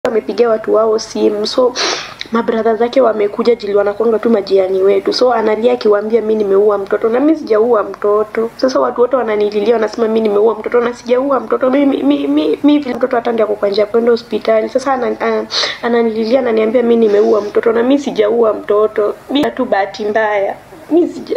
amepigia watu wao simu so mabradha zake wamekuja jili wanakwanga tu majiani wetu so analia akiwaambia mi nimeua mtoto na mi sijaua mtoto sasa watu wote wananililia wanasema mi nimeua mtoto na sijaua mtoto mi mi mi, mi, mi vile mtoto hata ndio ako kwa njia ya kwenda hospitali sasa ana, ana, ananililia ananiambia mi nimeua mtoto na mi sijaua mtoto mi tu bahati mbaya mi sija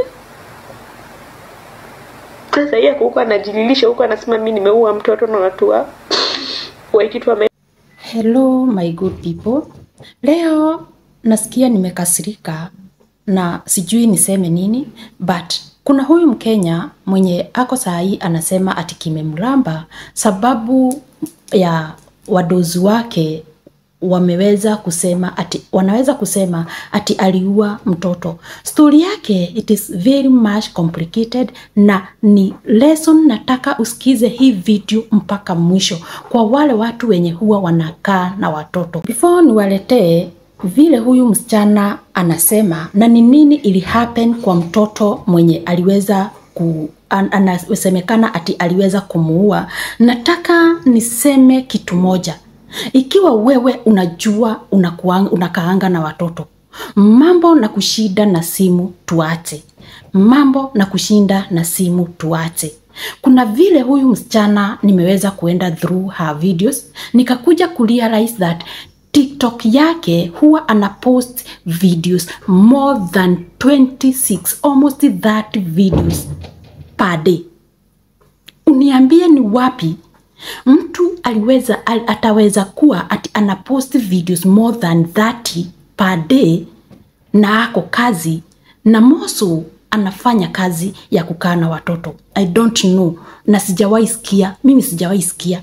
sasa yeye huko anajililisha huko anasema mi nimeua mtoto na watu wa waikitu wame Hello my good people. Leo nasikia nimekasirika na sijui niseme nini but kuna huyu Mkenya mwenye ako saa hii anasema ati kimemramba sababu ya wadozi wake wameweza kusema ati wanaweza kusema ati aliua mtoto. Stori yake it is very much complicated, na ni lesson nataka usikize hii video mpaka mwisho, kwa wale watu wenye huwa wanakaa na watoto. Before niwaletee vile huyu msichana anasema na ni nini ili happen kwa mtoto mwenye aliweza ku an- anasemekana ati aliweza kumuua, nataka niseme kitu moja. Ikiwa wewe unajua unakuanga, unakaanga na watoto, mambo na kushinda na simu tuache, mambo na kushinda na simu tuache. Kuna vile huyu msichana nimeweza kuenda through her videos nikakuja kurealize that TikTok yake huwa ana post videos more than 26 almost 30 videos per day. Uniambie ni wapi mtu aliweza al, ataweza kuwa ati ana post videos more than 30 per day na ako kazi na moso anafanya kazi ya kukaa na watoto i don't know na sijawahi sikia mimi sijawahi sikia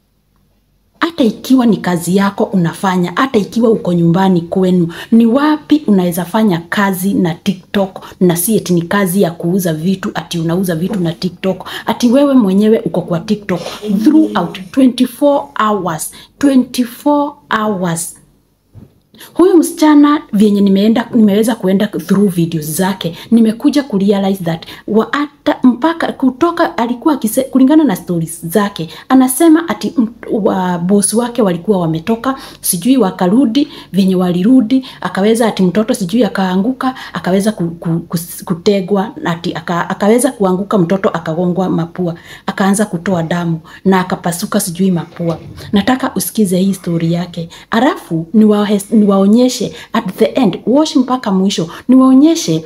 hata ikiwa ni kazi yako unafanya, hata ikiwa uko nyumbani kwenu, ni wapi unaweza fanya kazi na TikTok na si eti ni kazi ya kuuza vitu, ati unauza vitu na TikTok, ati wewe mwenyewe uko kwa TikTok throughout 24 hours 24 hours huyu msichana vyenye nimeenda nimeweza kuenda through videos zake nimekuja kurealize that wa hata mpaka kutoka alikuwa akise, kulingana na stories zake anasema ati m- wa boss wake walikuwa wametoka sijui wakarudi vyenye walirudi akaweza ati mtoto sijui akaanguka akaweza ku, ku, ku, kutegwa ati aka, akaweza kuanguka mtoto akagongwa mapua akaanza kutoa damu na akapasuka sijui mapua nataka usikize hii story yake alafu niwaonyeshe ni niwaonyeshe at the end watch mpaka mwisho niwaonyeshe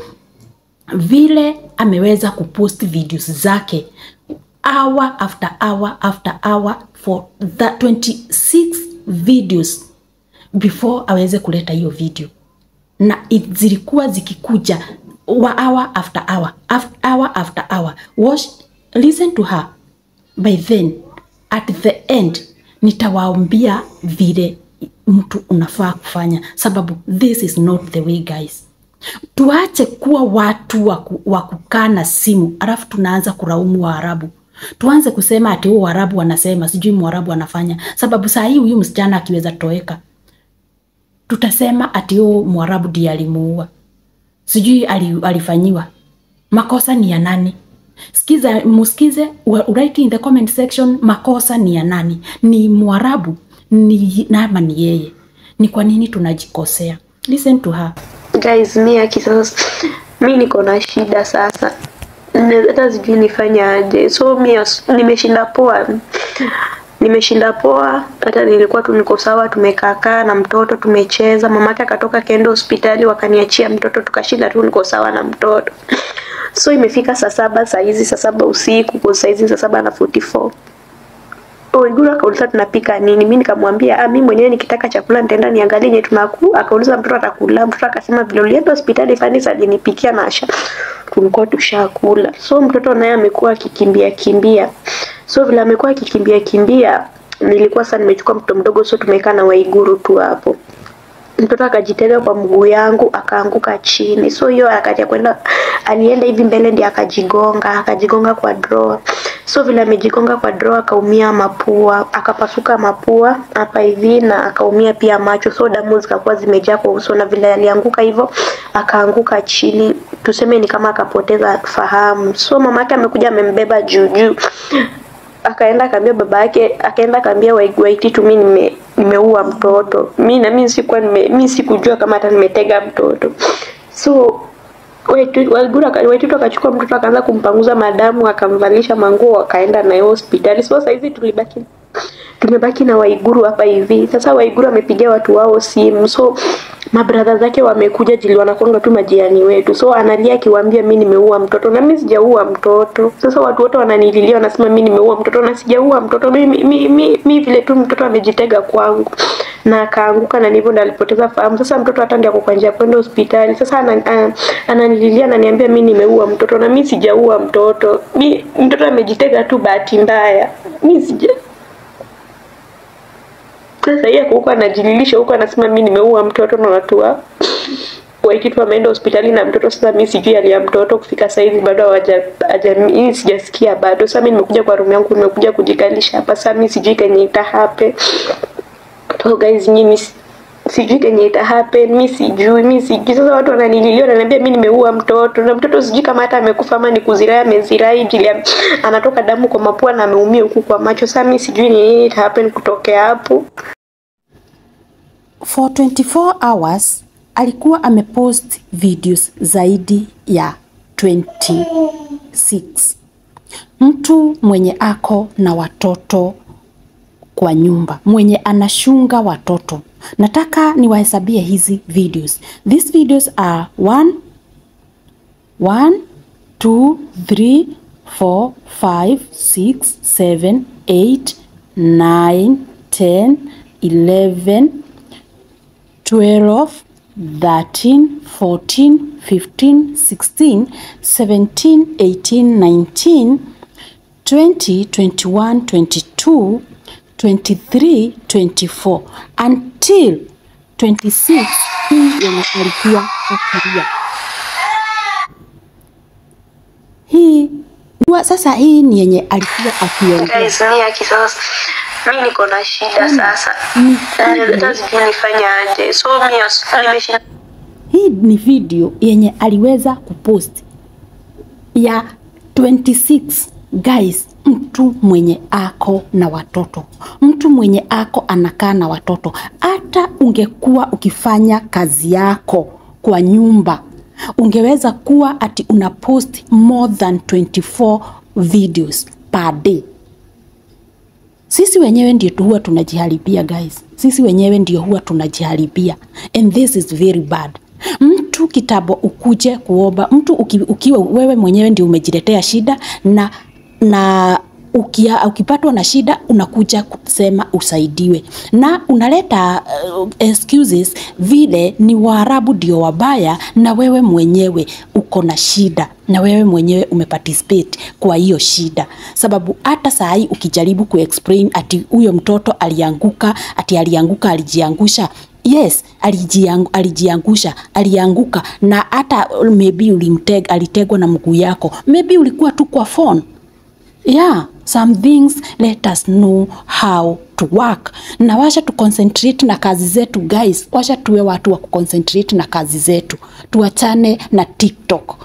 vile ameweza kupost videos zake hour after hour after hour for the 26 videos before aweze kuleta hiyo video na it- zilikuwa zikikuja wa hour after hour after hour after hour watch listen to her by then at the end nitawaambia vile mtu unafaa kufanya sababu this is not the way guys tuache kuwa watu wa ku- wa kukaa na simu alafu tunaanza kulaumu waarabu tuanze kusema ati huo waarabu wanasema sijui mwarabu anafanya sababu saa hii huyu msichana akiweza toweka tutasema ati huo mwarabu ndiye alimuua sijui ali, alifanyiwa makosa ni ya nani sikiza musikize wa- write in the comment section makosa ni ya nani ni mwarabu ni nama ni yeye ni kwa nini tunajikosea listen to her guys mi aki sasa mi niko na shida sasa Ne- hata sijui nifanye aje so mi as- nimeshinda poa nimeshinda poa hata nilikuwa tu niko sawa tumekaakaa na mtoto tumecheza mamake akatoka kaenda hospitali wakaniachia mtoto tukashinda tu niko sawa na mtoto so imefika saa saba saa hizi saa saba usiku kwa saa hizi saa saba na 44 Waiguru akauliza tunapika nini, mi nikamwambia ah, mi mwenyewe nikitaka chakula nitaenda niangalie yenye tunaku. Akauliza mtoto atakula, mtoto akasema vile ulienda hospitali Fanny alinipikia na asha tulikuwa tushakula. So mtoto naye amekuwa akikimbia kimbia, so vile amekuwa akikimbia kimbia, nilikuwa sasa nimechukua mtoto mdogo, so tumekaa na Waiguru tu hapo mtoto akajitega kwa mguu yangu akaanguka chini so hiyo harakati ya kwenda alienda hivi mbele ndiye akajigonga akajigonga kwa drawer so vile amejigonga kwa drawer akaumia mapua akapasuka mapua hapa hivi na akaumia pia macho so damu zikakuwa zimejaa kwa uso na vile alianguka hivyo akaanguka chini tuseme ni kama akapoteza fahamu so mama yake amekuja amembeba juu juu akaenda akaambia baba yake, akaenda akaambia Wai- Waititu mi nime nimeua mtoto. Mi na mimi sikuwa nime mimi sikujua kama hata nimetega mtoto. So Waitu- Waiguru aka- Waititu akachukua mtoto akaanza kumpanguza madamu, akamvalisha manguo, akaenda naye hospitali. So sasa hizi tulibaki tumebaki na Waiguru hapa hivi. Sasa Waiguru amepigia watu wao simu, so mabradha zake wamekuja jili wanakonga tu majirani wetu, so analia akiwaambia mi nimeua mtoto na mi sijaua mtoto. Sasa watu wote wananililia wanasema mi nimeua mtoto na sijaua mtoto. Mi, mi, mi, mi, mi vile tu mtoto amejitega kwangu na akaanguka na ndivyo ndo alipoteza fahamu. Sasa mtoto hata ndio ako kwa njia ya kwenda hospitali. Sasa ana- ana- ananililia ananiambia mi nimeua mtoto na mi sijaua mtoto. Mi mtoto amejitega tu bahati mbaya. Mi sija sasa yeye huko anajililisha huko anasema mi nimeua mtoto na watu wa Waititu ameenda hospitali na mtoto. Sasa mi sijui hali ya mtoto kufika saa hizi bado hawaja haja- mimi sijasikia bado. Sasa mi nimekuja kwa room yangu, nimekuja kujikalisha hapa. Sasa mi sijui kenye ita happen. So guys, nyinyi si- sijui kenye ita happen, mi sijui, mi sijui. Sasa watu wananililia wananiambia mi nimeua mtoto na mtoto sijui kama hata amekufa ama ni kuzirai, amezirai jili ya- anatoka damu kwa mapua na ameumia huku kwa macho. Sasa mi sijui ni nini ita happen kutokea hapo. For 24 hours alikuwa amepost videos zaidi ya 26. Mtu mwenye ako na watoto kwa nyumba, mwenye anashunga watoto. Nataka niwahesabie hizi videos. These videos are 1 1 2 3 4 5 6 7 8 9 10 11 12, 13, 14, 15, 16, 17, 18, 19, 20, 21, 22, 23, 24 until 26 hii yenye alikuwa akilia. Hii wa- sasa, hii ni yenye alikuwa akiongea. Guys, ni ya kisasa. Mi niko na shida sasa. Ni Hata sijui nifanye aje. So mi as- nimeshinda Hii ni video yenye aliweza kupost ya 26 guys, mtu mwenye ako na watoto, mtu mwenye ako anakaa na watoto. Hata ungekuwa ukifanya kazi yako kwa nyumba, ungeweza kuwa ati una post more than 24 videos per day. Sisi wenyewe ndio tu huwa tunajiharibia guys, sisi wenyewe ndio huwa tunajiharibia and this is very bad. Mtu kitambo ukuje kuomba mtu uki, ukiwa wewe mwenyewe ndio umejiletea shida na na ukia, ukipatwa na shida unakuja kusema usaidiwe na unaleta uh, excuses vile ni Waarabu ndio wabaya na wewe mwenyewe uko na shida na wewe mwenyewe umeparticipate kwa hiyo shida, sababu hata saa hii ukijaribu kuexplain ati huyo mtoto alianguka, ati alianguka, alijiangusha Yes, alijiang, alijiangusha, alianguka na hata maybe ulimteg, alitegwa na mguu yako, maybe ulikuwa tu kwa phone yeah some things let us know how to work na washa tu concentrate na kazi zetu guys washa tuwe watu wa kuconcentrate na kazi zetu tuachane na tiktok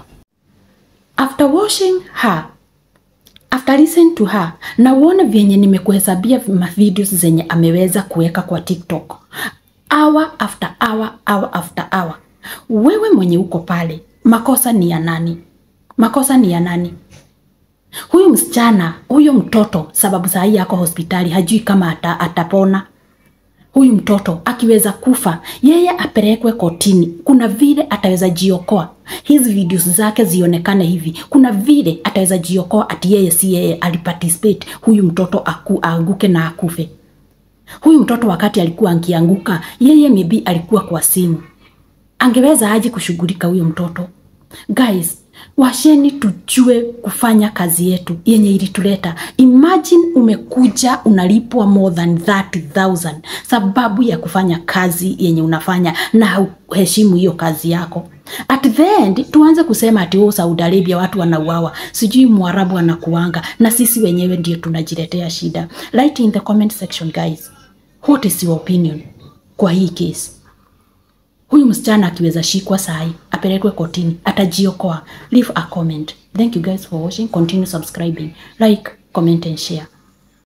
after watching her after listen to her na uone vyenye nimekuhesabia mavideos zenye ameweza kuweka kwa tiktok hour after hour hour after hour wewe mwenye uko pale makosa ni ya nani makosa ni ya nani huyu msichana huyo mtoto sababu saa hii ako hospitali hajui kama ata, atapona huyu mtoto akiweza kufa yeye apelekwe kotini kuna vile ataweza jiokoa hizi videos zake zionekane hivi kuna vile ataweza jiokoa ati yeye si yeye aliparticipate huyu mtoto aku, aanguke na akufe huyu mtoto wakati alikuwa angianguka yeye maybe alikuwa kwa simu angeweza aje kushughulika huyo mtoto guys washeni tujue kufanya kazi yetu yenye ilituleta imagine umekuja unalipwa more than 30000 sababu ya kufanya kazi yenye unafanya na hauheshimu hiyo kazi yako at the end tuanze kusema ati oh, Saudi Arabia watu wanauawa sijui mwarabu anakuanga na sisi wenyewe ndio tunajiletea shida write in the comment section guys what is your opinion kwa hii case huyu msichana akiweza shikwa sahi apelekwe kotini atajiokoa leave a comment thank you guys for watching continue subscribing like comment and share